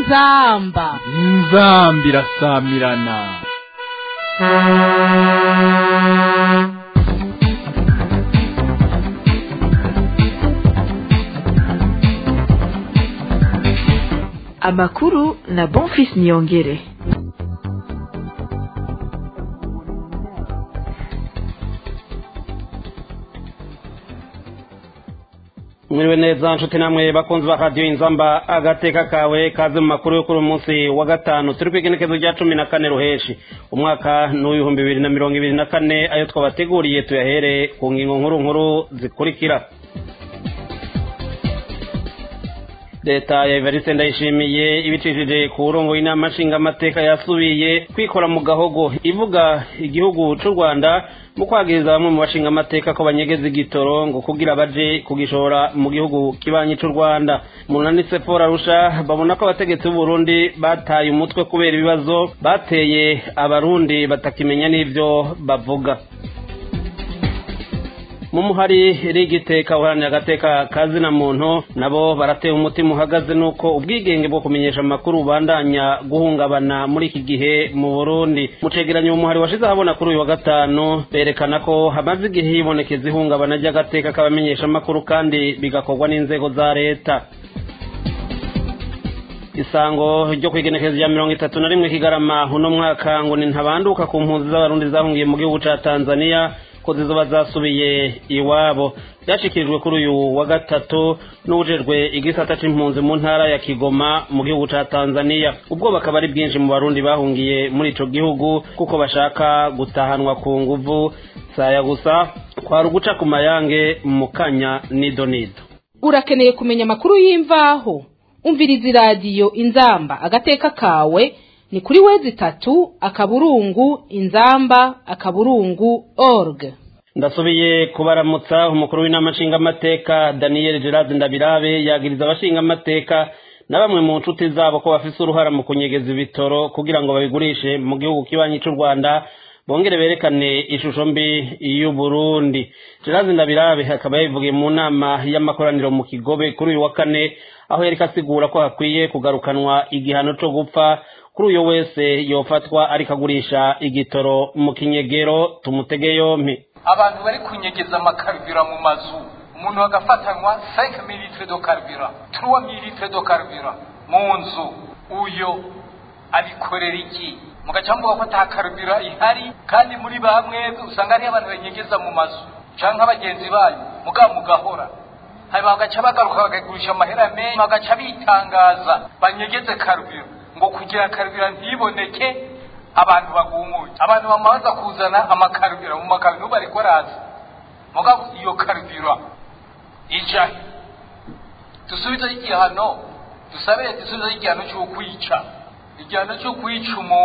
inzamba inzamba irasamirana amakuru na bonfis niyongere mwiriwe neza nshuti namwe bakunzi ba radiyo inzamba agateka kawe kaze mu makuru yo kuri uyu munsi wa gatanu turi ku igenekezo rya cumi na kane ruheshi umwaka ni uw'ibihumbi bibiri na mirongo ibiri na kane ayo twabateguriye tuyahere ku ngingo nkuru nkuru zikurikira leta ya evariste ndayishimiye ibicishije ku burongo inama nshingamateka yasubiye kwikora mu gahogo ivuga igihugu cy'u rwanda mu kwagiriza bamwe mu bashingamateka ko banyegeza igitoro ngo kugira baje kugishora mu gihugu kibanyi cy'u rwanda munanitse paul arusha babona ko abategetsi b'uburundi bataye umutwe kubera ibibazo bateye abarundi batakimenya n'ibyo bavuga mu muhari rigiteka uharanira agateka kazina muntu nabo barateye umutima uhagaze nuko ubwigenge bwo kumenyesha amakuru bandanya guhungabana muri iki gihe mu burundi mu cegeranyo umuhari washize ahabona kuri uyu wa gatanu berekana ko hamaze igihe hibonekeza ihungabana ry'agateka k'abamenyesha amakuru kandi bigakorwa n'inzego za leta isango ryo kwigenekezo rya mirongo itatu na rimwe kigarama uno mwaka ngo ni ntabanduka ku mpunzi z'abarundi zahungiye mu gihugu ca tanzania ko zizoba zasubiye iwabo byashikirijwe kuri uyu wa gatatu n'ubujejwe igisata c'impunzi mu ntara ya kigoma mu gihugu ca tanzania ubwo bakaba ari bwinshi mu barundi bahungiye muri ico gihugu kuko bashaka gutahanwa ku nguvu saya gusa kwari uguca ku mayange mu kanya nido nido urakeneye kumenya amakuru y'imvaho umviriza iradiyo inzamba agateka kawe ni kuri wezi itatu akaburungu inzamba akaburungu org ndasubiye kubaramutsa umukuru w'inama nshingamateka daniel gerard ndabirabe yagiriza abashingamateka na bamwe mu nshuti zabo ko bafise uruhara mu kunyegeza ibitoro kugira ngo babigurishe mu gihugu kibanyi cy'u rwanda bongere berekane ishusho mbi y'uburundi gerard ndabirabe akaba yabivugiye mu nama y'amakoraniro mu kigobe kuri uyu wa kane aho yariko asigura ko hakwiye kugarukanwa igihano co gupfa kuri uyo wese yofatwa ariko agurisha igitoro mu kinyegero tumutege yompi abantu bari kunyegeza amakarubira mu mazu umuntu agafatanwa 5 mililitre do karubira 3 mililitre do karubira mu nzu uyo abikorera iki mugaca mvuga ko ata karubira ihari kandi muri bamwe usanga hariho abantu banyegeza mu mazu canke abagenzi banyu mugabo mugahora hanyuma bagaca bagaruka bakagurisha amahera menshi bagaca bitangaza banyegeze karubira ngo kugira karubira ntiboneke abantu bagumuye abantu bamaze kuzana amakarubira mu makarubira bari koraza mugabo iyo karubira ija dusubize igihano dusabire dusubize igihano cyo kwica igihano cyo kwica umu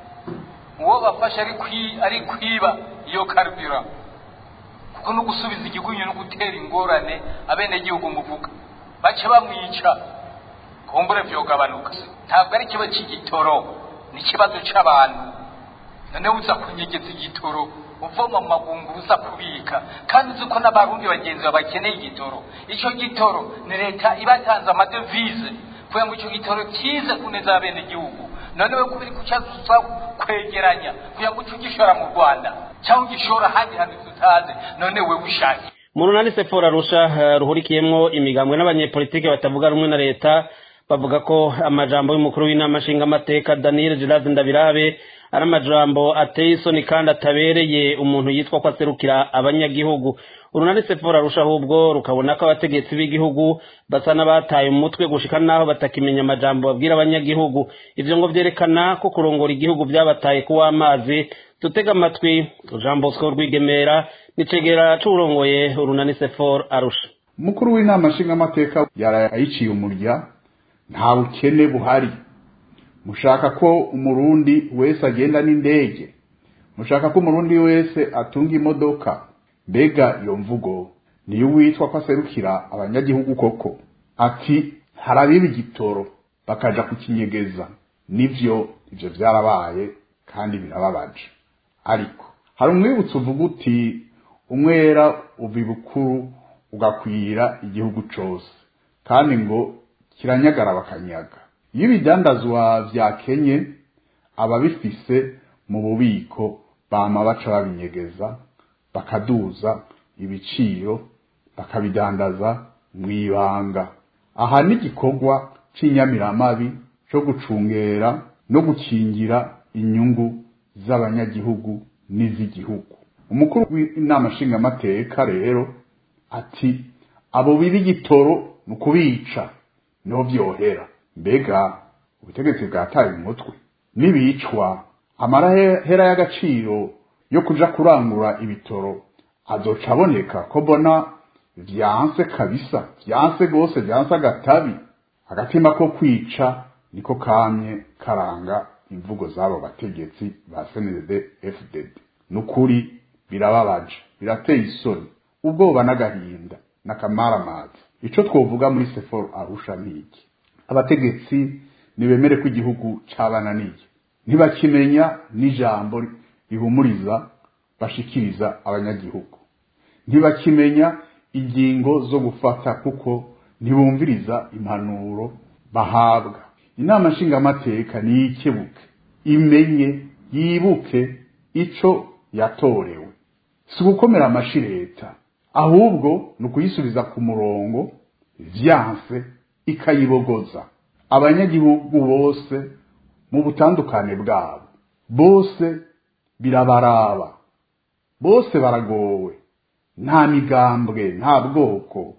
uwo bafashe ari kwi ari kwiba iyo karubira kuko no gusubiza igigunyu no gutera ingorane abenegihugu muvuga bace bamwica kumbure vyogabanuka ntabwo ari ikibazo cy'igitoro ni ikibazo c'abantu noneho uza kunyegeza igitoro uvoma mu magungu uza kubika kandi uzi ko n'abarundi bagenzi bawe bakeneye igitoro ico gitoro ni leta ibatanze amadevize kugira ngo ico gitoro kize ku neza y'abenegihugu noneho kubiri kucaza kwegeranya kugira ngo uce ugishora mu rwanda cyangwa ugishora ahandi hantu tutazi none we ushake mu runani sefora arusha ruhurikiyemwo imigambwe n'abanyepolitike batavuga rumwe na leta bavuga ko amajambo y'umukuru w'inama nshingamateka daniel gerard ndabirabe ari amajambo ateye isoni kandi atabereye umuntu yitwa ko aserukira abanyagihugu urunani sefora arusha ahubwo rukabona ko abategetsi b'igihugu basa n'abataye umutwe gushika n'aho batakimenya amajambo babwira abanyagihugu ivyo ngo vyerekana ko kurongora igihugu vyabataye kuwa amazi dutega amatwi jean bosco rwigemera nicegera c'uwurongoye urunani sefor arusha umukuru w'inama nshingamateka yarayiciye umurya nta bukene buhari mushaka ko umurundi wese agenda n'indege mushaka ko umurundi wese atunga imodoka mbega iyo mvugo niyo witwa ko aserukira abanyagihugu koko ati harabiba igitoro bakaja kukinyegeza nivyo ivyo vyarabaye kandi birababaje ariko hari umwibutso uvuga uti umwera uva ibukuru ugakwira igihugu cose kandi ngo kiranyagara bakanyaga iyo ibidandazwa vyakenye ababifise mu bubiko bama baca babinyegeza bakaduza ibiciro bakabidandaza mw'ibanga aha ni igikorwa c'inyamiramabi co gucungera no gukingira inyungu z'abanyagihugu n'iz'igihugu umukuru w'inama nshingamateka rero ati abo biba igitoro ni ukubica niho vyohera mbega ubutegetsi bwataye umutwe nibicwa amarahera y'agaciro yo kuja kurangura ibitoro azoca aboneka ko mbona vyanse kabisa vyanse gose vyanse agatabi agatima ko kwica niko kamye karanga imvugo z'abo bategetsi ba CNDD FDD nukuri birababaje birateye isoni ubwoba n'agahinda n'akamaramazi ico twovuga muri sefor arusha niki abategetsi nibemere ko igihugu cabananiye ntibakimenya n'ijambo rihumuriza bashikiriza abanyagihugu ntibakimenya ingingo zo gufata kuko ntibumviriza impanuro bahabwa inama nshingamateka niyikebuke imenye yibuke ico yatorewe si ugukomera amashi leta ahubwo ni ukuyisubiza ku murongo vyanse ikayibogoza abanyagihugu bose mu butandukane bwabo bose birabaraba bose baragowe nta migambwe nta bwoko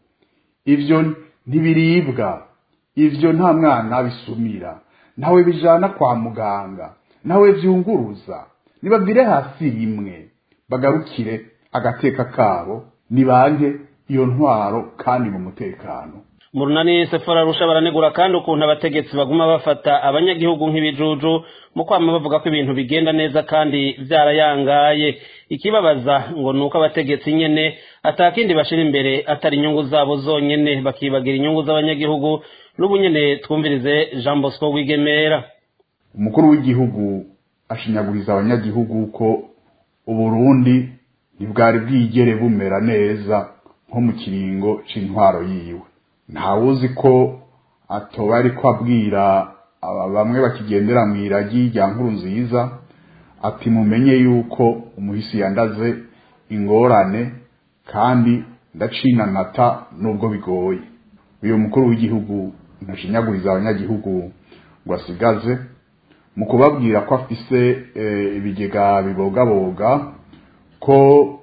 ivyo ntibiribwa ivyo nta mwana bisumira ntawe bijana kwa muganga ntawe vyunguruza nibabwire hasi rimwe bagarukire agateka kabo nibanke iyo ntwaro kandi mu mutekano mu runani sefora rusha baranegura kandi ukuntu abategetsi baguma bafata abanyagihugu nk'ibijuju mu kwama bavuga ko ibintu bigenda neza kandi vyarayangaye ikibabaza ngo ni uko abategetsi nyene atakindi bashira imbere atari inyungu zabo zonyene bakibagira inyungu z'abanyagihugu n'ubu nyene twumvirize jean bosco wigemera umukuru w'igihugu ashinyaguriza abanyagihugu ko uburundi ntibwari bwigere bumera neza nko mu kiringo c'intwaro yiwe ntawuzi ko atoba ariko abwira aba bamwe bakigendera mu iragi rya nkuru nziza ati mumenye yuko umuhisi yandaze ingorane kandi ndacinanata nubwo bigoye uyu mukuru w'igihugu ntashinyaguriza abanyagihugu ngo asigaze mu kubabwira ko afise ibigega bibogaboga ko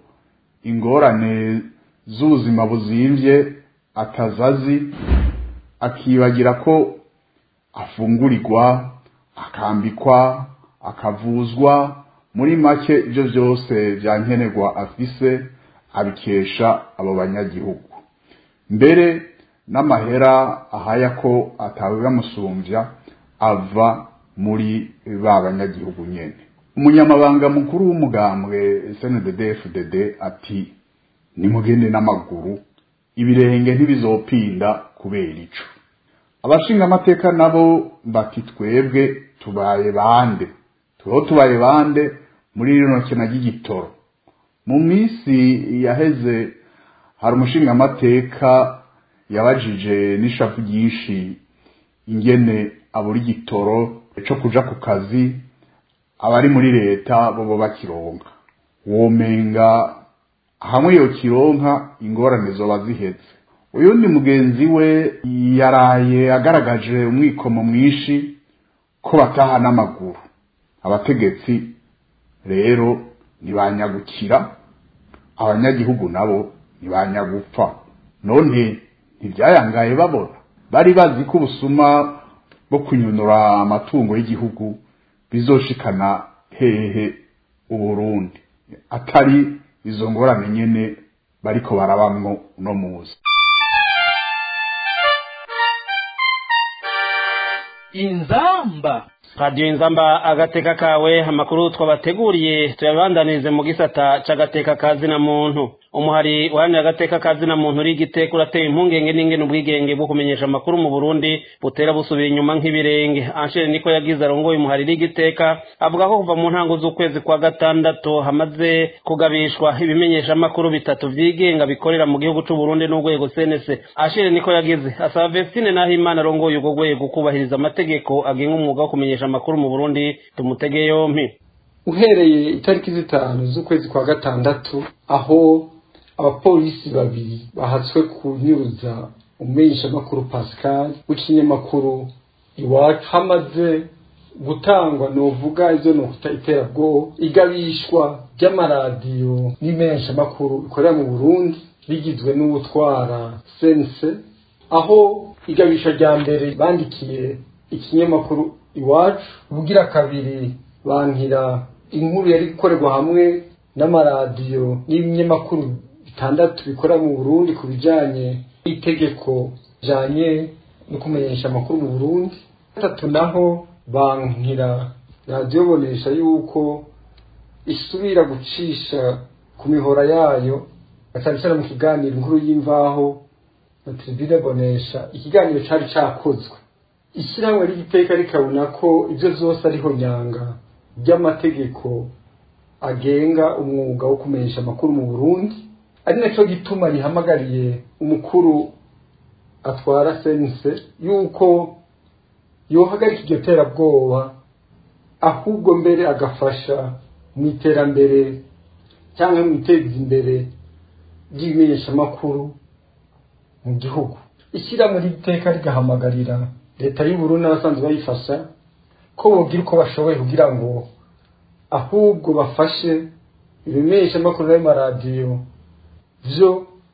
ingorane z'ubuzima buzimvye atazazi akibagira ko afungurirwa akambikwa akavuzwa muri make ibyo byose byankenerwa afise abikesha abo banyagihugu mbere n'amahera ahaya ko atawe bamusumbya ava muri ba banyagihugu nyene umunyamabanga mukuru w'umugambwe SNDD-FDD ati nimugende n'amaguru ibirenge ntibizopinda kubera ico abashinga amateka nabo bati twebwe tubaye bande tuho tubaye bande muri rino kena ry'igitoro mu minsi yaheze hari umushinga amateka yabajije n'ishavu ryinshi ingene abura igitoro co kuja ku kazi abari muri leta bobo bakironka womenga hamwe yo kironka ingorane zoba zihetse uyundi mugenzi we yaraye agaragaje umwikomo mwinshi ko bataha n'amaguru abategetsi rero ntibanyagukira abanyagihugu nabo ntibanyagupfa none ntibyayangaye babona bari bazi ko ubusuma bwo kunyunura amatungo y'igihugu bizoshikana hehe uburundi atari izo ngorane nyene bariko barabamwo uno muzi inzamba radiyo inzamba agateka kawe amakuru twabateguriye tuyabandanirize mu gisata c'agateka ka zina muntu umuhari uharanira agateka ka zina muntu uri igiteka urateye impungenge n'ingene ubwigenge bwo kumenyesha amakuru mu burundi butera busubira inyuma nk'ibirenge anshere niko yagize arongoye umuhari uri igiteka avuga ko kuva mu ntango z'ukwezi kwa gatandatu hamaze kugabishwa ibimenyesha amakuru bitatu vyigenga bikorera mu gihugu c'uburundi n'urwego cnc anshere niko yagize asaba vestine nahimana arongoye urwo rwego kubahiriza amategeko agenga umwuga wo kumenyesha amakuru mu burundi tumutege yompi uhereye itariki zitanu z'ukwezi kwa gatandatu aho abapolisi babiri bahatswe kunyuruza umumenyeshamakuru pascal w'ikinyamakuru iwacu hamaze gutangwa novuga ivyo nokuta iterabwoba igabishwa ry'amaradiyo n'imenyeshamakuru bikorera mu burundi rigizwe n'uwutwara sense aho igabisha rya mbere bandikiye ikinyamakuru iwacu ubugira kabiri bankira inkuru yari gukorerwa hamwe n'amaradiyo n'ibinyamakuru bitandatu bikorera mu burundi ku bijanye n'itegeko bijanye no kumenyesha amakuru mu burundi gatatu naho bankira radiyo bonesha yuko isubira gucisha ku mihora yayo cyane cyane mu kiganiro inkuru y'imvaho na tribune bonesha ikiganiro cari cakozwe ishyirahamwe ry'igiteka rikabona ko ibyo zose ariho nyanga ry'amategeko agenga umwuga wo kumenyesha amakuru mu burundi ari nacyo gituma rihamagariye umukuru atwara sense yuko yohagarika iryo terabwoba ahubwo mbere agafasha mu iterambere cyangwa mu iteza imbere ry'ibimenyeshamakuru mu gihugu ishyirahamwe ry'iteka rigahamagarira leta y'uburundi n'abasanzwe bayifasha ko bogira uko bashoboye kugira ngo ahubwo bafashe ibimenyeshamakuru n'amaradiyo byo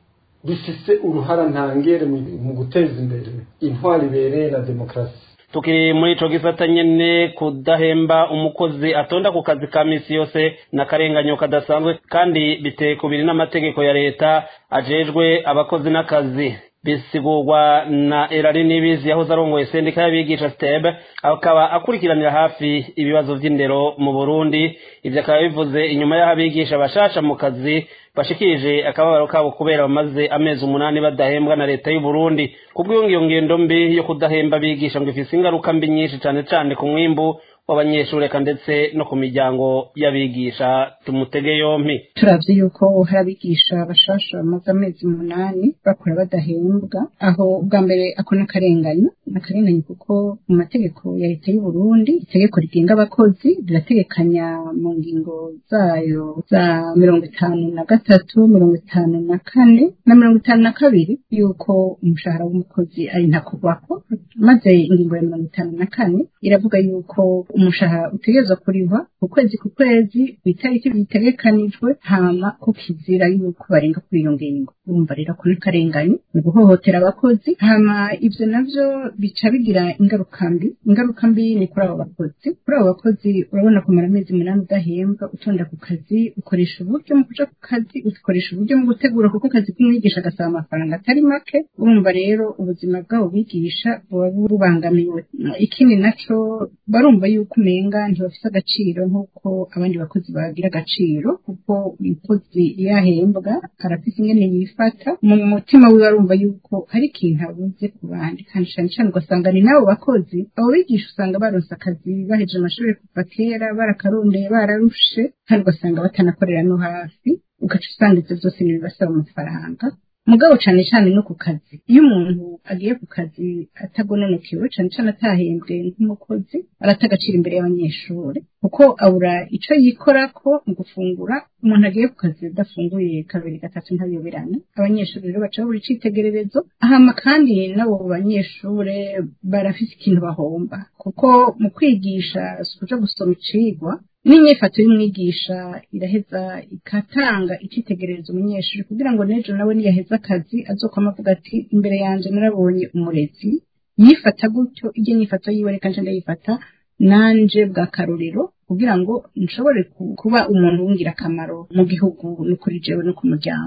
bifise uruhara ntangere mu guteza imbere intwari ibereye na demokarasi tukiri muri ico gisata nyene kudahemba umukozi atonda ku kazi ka misi yose n'akarenganyo kadasanzwe kandi biteye kubiri n'amategeko ya leta ajejwe abakozi n'akazi bisigurwa na erari nibizi yahoze arongoye sendika y'abigisha steb akaba akurikiranira hafi ibibazo vy'indero mu burundi ivyo akaba bivuze inyuma y'aho abigisha bashasha mu kazi bashikirije akababaro kabo kubera bamaze amezi umunani badahembwa na leta y'u Burundi kubw'iyo ngiyo ngendo mbi yo kudahemba abigisha ngo ifise ingaruka mbi nyinshi cane cane ku mwimbu w'abanyeshuri eka ndetse no ku miryango y'abigisha tumutege yompi turavye yuko hari abigisha bashasha bamaze amezi umunani bakora badahembwa aho bwa mbere ako n'akarenganyo n'akarenganyo kuko mu mategeko ya leta y'u Burundi itegeko rigenga abakozi rirategekanya mu ngingo zayo za mirongo itanu na gatatu mirongo itanu na kane na mirongo itanu na kabiri yuko umushahara w'umukozi ari ntakugwako maze ingingo ya mirongo itanu na kane iravuga yuko umushahara utegerezwa kurihwa ku kwezi ku kwezi ku itariki bitegekanijwe hama ko kizira yuko barenga kuri iyo ngingo urumva rero ko n'akarenganyo ni guhohotera abakozi hama ivyo navyo bica bigira ingaruka mbi ingaruka mbi ni kuri abo bakozi kuri abo bakozi urabona kumara amezi umunani udahembwa utonda ku kazi ukoresha uburyo mu kuja ku kazi ukoresha uburyo mu gutegura kuko akazi k'umwigisha agasaba amafaranga atari make urumva rero ubuzima bwabo bigisha buba bubangamiwe ikindi naco barumva yuko umenga ntibafise agaciro nk'uko abandi bakozi bagira agaciro kuko umukozi iyo ahembwa arafise ingene yifata mu mutima wiwe arumva yuko hari ikintu abuze ku bandi kandi cane cane ugasanga ni n'abo bakozi abo bigisha usanga baronse akazi baheje amashuri kuva kera barakarondeye bararushe kandi ugasanga batanakorera no hafi ugaca usanga ivyo vyose ntibibasaba amafaranga mugabo cane cane no ku kazi iyo umuntu agiye ku kazi atagononokewe cane cane atahembwe nk'umukozi arata agaciro imbere y'abanyeshuri kuko abura ico yikorako mu gufungura umuntu agiye ku kazi adafunguye kabiri gatatu ntabiyoberana abanyeshuri rero baca babura icitegererezo hama kandi n'abo banyeshure barafise ikintu bahomba kuko mu kwigisha si ukuja gusoma icigwa n'inyifato y'umwigisha iraheza igatanga icitegererezo umunyeshuri kugira ngo n'ejo nawe niyaheza akazi azokwama avuga ati imbere yanje narabonye umurezi yifata gutyo iryo nyifato yiwe reka nje ndayifata nanje bwa karorero kugira ngo nshobore kuba umuntu w'ingirakamaro mu gihugu no kuri jewe no ku muryango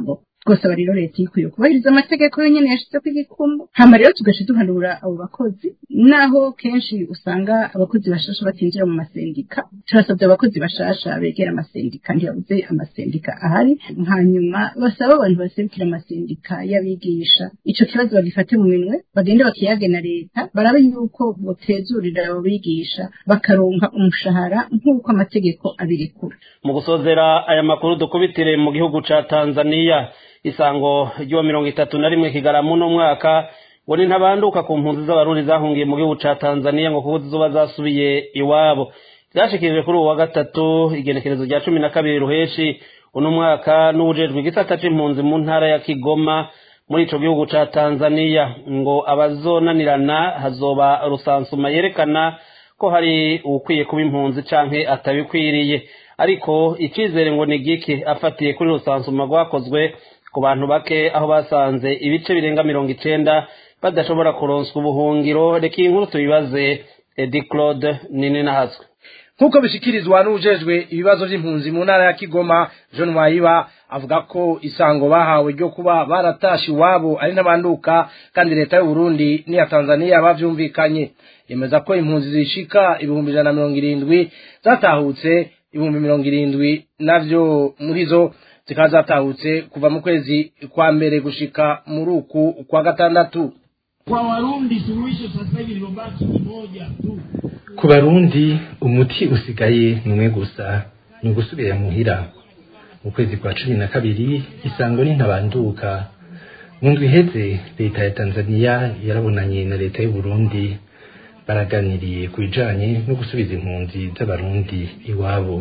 twosaba rero leta ikwiye kubahiriza amategeko yonyene yashizeko igikumbu hama rero tugaca duhanura abo bakozi naho kenshi usanga abakozi bashasha batinjira mu masendika turasabye abakozi bashasha begera amasendika ntibabuze amasendika ahari hanyuma basaba abantu baserukira amasendika y'abigisha ico kibazo bagifate mu minwe bagende bakiyage na leta barabe yuko botezurira abo bigisha bakaronka umushahara nk'uko amategeko abirekura mu gusozera aya makuru dukubitire mu gihugu ca tanzaniya isango ry'uwa mirongo itatu na rimwe kigarama uno mwaka ngo ni ntabanduka ku mpunzi z'abarundi zahungiye mu gihugu ca tanzaniya ngo kuko zizoba zasubiye iwabo byashikirijwe kuri ubu wa gatatu igenekerezo rya cumi na kabiri ruheshi uno mwaka n'uwujejwe igisata c'impunzi mu ntara ya kigoma muri ico gihugu ca tanzaniya ngo abazonanirana hazoba rusansuma yerekana ko hari uwukwiye kuba impunzi canke atabikwiriye ariko icizere ngo ni gike afatiye kuri rusansuma rwakozwe ku bantu bake aho basanze ibice birenga mirongo icenda badashobora kuronswa ubuhungiro reka iyi nkuru tubibaze edi claude nini nahazwe nk'uko bishikirizwa n'ujejwe ibibazo by'impunzi mu ntara ya kigoma john wayiba avuga ko isango bahawe ryo kuba baratashe iwabo ari n'abanduka kandi leta y'u Burundi n'iya tanzaniya bavyumvikanye yemeza ko impunzi zishika ibihumbi ijana na mirongo irindwi zatahutse ibihumbi mirongo irindwi navyo muri zo zikaba zatahutse kuva mu kwezi kwa mbere gushika muri uku kwa gatandatu kwa warundi suluhisho sasa hivi lilobaki ni moja tu ku barundi umuti usigaye ni umwe gusa ni ugusubira muhira mu kwezi kwa cumi na kabiri isango n'intabanduka mu ndwi iheze leta ya tanzaniya yarabonanye na leta y'u Burundi baraganiriye ku bijanye no gusubiza impunzi z'abarundi iwabo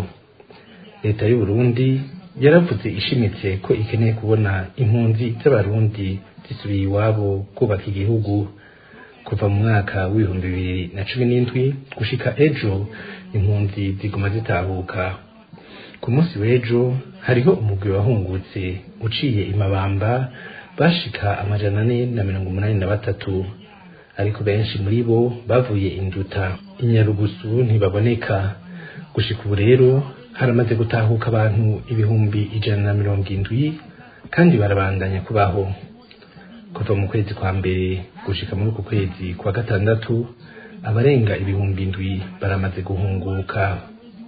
leta y'u Burundi yaravuze ishimitse ko ikeneye kubona impunzi z'abarundi zisubiye iwabo kubaka igihugu kuva mu mwaka w'ibihumbi bibiri na cumi n'indwi gushika ejo impunzi ziguma zitahuka ku munsi w'ejo hariho umugwi wahungutse uciye imabamba bashika amajana ane na mirongo umunani na batatu ariko benshi muri bo bavuye induta inyarugusu ntibaboneka gushika ubu rero haramaze gutahuka abantu ibihumbi ijana na mirongo indwi kandi barabandanya kubaho kuva mu kwezi kwa mbere gushika muri uku kwezi kwa gatandatu abarenga ibihumbi indwi baramaze guhunguka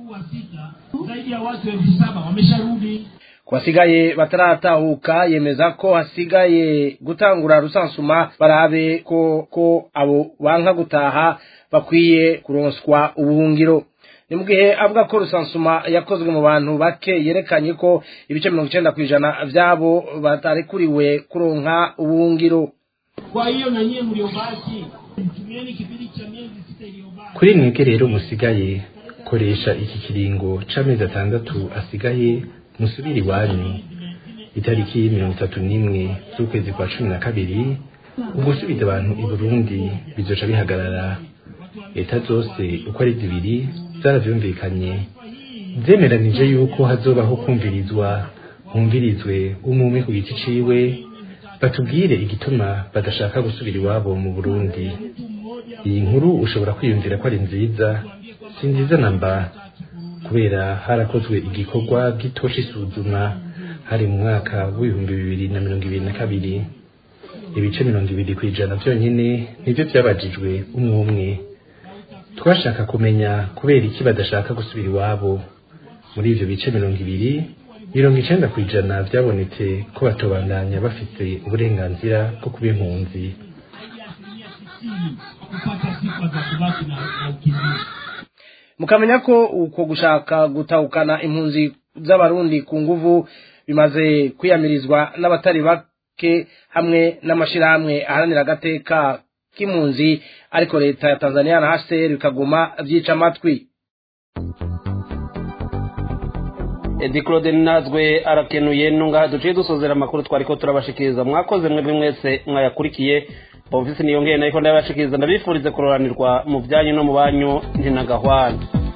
zaidi ya watu elfu saba wamesharudi ku basigaye bataratahuka yemeza ko hasigaye gutangura rusansuma barabe ko ko abo banka gutaha bakwiye kuronswa ubuhungiro ni mu gihe avuga ko rusansuma yakozwe mu bantu bake yerekanye ko ibice mirongo icenda ku ijana vyabo batarekuriwe kuronka ubuhungiro kwa hiyo na nyie mliobaki tumieni kipindi cha miezi sita iliyobaki kuri mwebwe rero musigaye koresha iki kiringo c'amezi atandatu asigaye musubire iwanyu itariki mirongo itatu n'imwe z'ukwezi kwa cumi na kabiri ugusubiza abantu i burundi bizoca bihagarara leta zose uko ari zibiri zaravyumvikanye zemeranije yuko hazobaho kumvirizwa humvirizwe umwe ku giti ciwe batubwire igituma badashaka gusubira iwabo mu burundi iyi nkuru ushobora kwiyumvira ko ari nziza si nziza namba kubera harakozwe igikorwa gito c'isuzuma hari mu mwaka w'ibihumbi bibiri na mirongo ibiri na kabiri ibice mirongo ibiri ku ijana vyonyene nivyo vyabajijwe umwe umwe twashaka kumenya kubera iki badashaka gusubira iwabo muri ivyo bice mirongo ibiri mirongo icenda ku ijana vyabonetse ko batobandanya bafise uburenganzira bwo kuba impunzi kupata sifa za kubaki na na ukimbizi mukamenya ko uko gushaka gutahukana impunzi z'abarundi ku nguvu bimaze kwiyamirizwa n'abatari bake hamwe n'amashirahamwe aharanira agateka k'impunzi ariko leta ya tanzania na hcr bikaguma vyica amatwi edi claude nazwe arakenuye nungaha duciye dusozera amakuru twariko turabashikiriza mwakoze mwebwe mwese mwayakurikiye bumvise niyongeye nariko ndabashikiriza ndabifurize kuroranirwa mu byanyu no mu banyu ntinagahwana